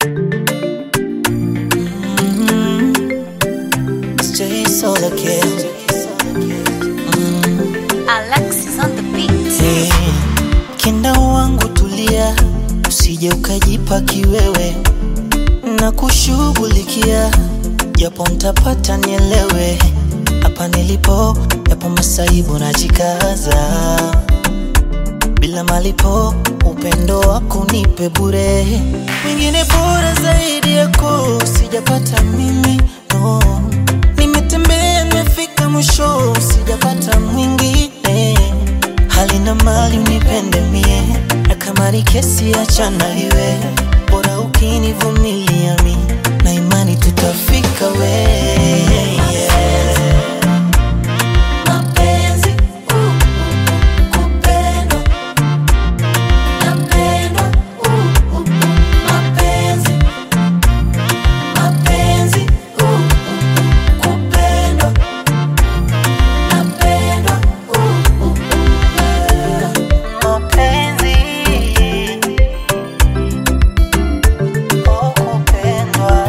Stay solo again. Alexis on the beat. Hey, kinda wangu tulia, usije ukajipa kiwewe na kushughulikia, japo ntapata nielewe. Hapa nilipo yapo masaibu, najikaza bila malipo, upendo wako nipe bure, mwingine bora zaidi yako sijapata mimi no. Nimetembea nimefika mwisho, sijapata mwingine hali na mali unipende mie, na kama ni kesi achana iwe, bora ukinivumilia mi na imani tutafika we yeah. Mapenzi, uh, uh, kupendwa, napendwa, uh, uh, mapenzi, mapenzi, uh, uh, kupendwa, napendwa, uh, uh, mapenzi, oh, kupendwa.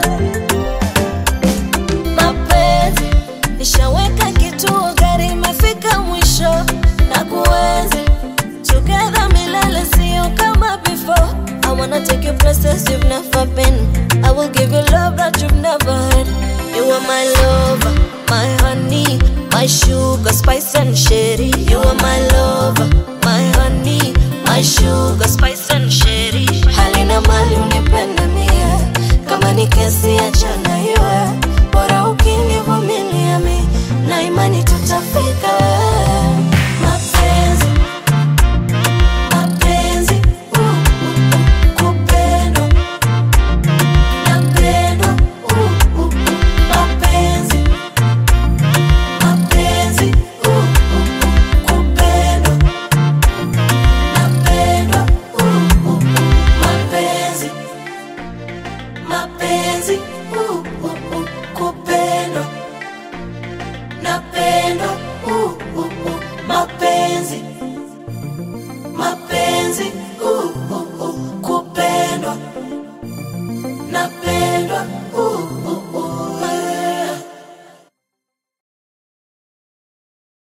mapenzi nishaweka kituo gari imefika mwisho na kuenzi together milele sio kama before I wanna take you places you've never been I will give you love that you've never had You are my lover, my honey My sugar, spice and sherry You are my lover, my honey My sugar, spice and sherry Hali na mali unipende mie Kama ni kesi achana